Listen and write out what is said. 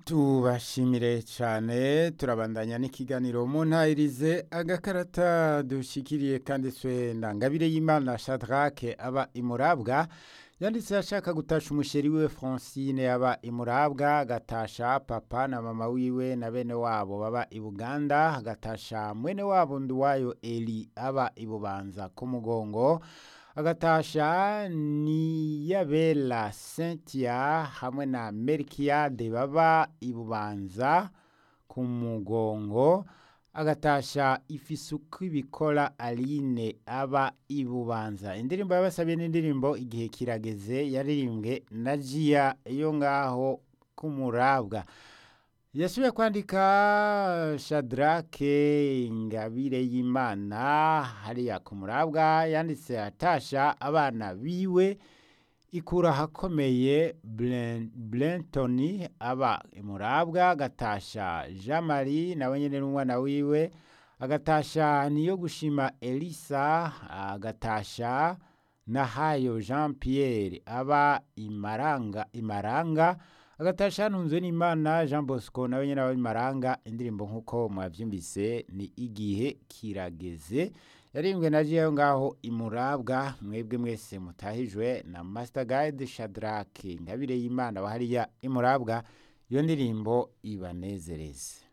tubashimire cyane turabandanya n'ikiganiro mu ntayirize agakarata dushikiriye kanditswe na ngabire y'imana shadrake aba imurabwa yanditse ashaka gutasha umusheri wiwe francine aba imurabwa agatasha papa na mama wiwe na bene wabo baba i buganda agatasha mwene wabo nduwayo eli aba ibubanza ku mugongo agatasha niyabela cynthia hamwe na merikiyade baba ibubanza ku mugongo agatasha ifisuku ibikora aline aba ibubanza indirimbo yabasabiye n'indirimbo igihe kirageze yaririmbwe na jiya yo ngaho kumurabwa yasubiye kwandika shadrake ingabire y'imana hariya ku murabwa yanditse atasha abana biwe ikura ahakomeye brentoni aba imurabwa agatasha jean marie nawe nyine n'umwana wiwe agatasha niyo gushima elisa agatasha nahayo jean pierre aba imaranga imaranga agatasha ntunzwe n'imana jean bosco nawe nyine aba imaranga indirimbo nk'uko mwabyumvise ni igihe kirageze yarimbwe na jiyo ngaho imurabwa mwebwe mwese mutahijwe na master guide shadrake ingabire y'imana hariya imurabwa iyo ndirimbo ibanezereze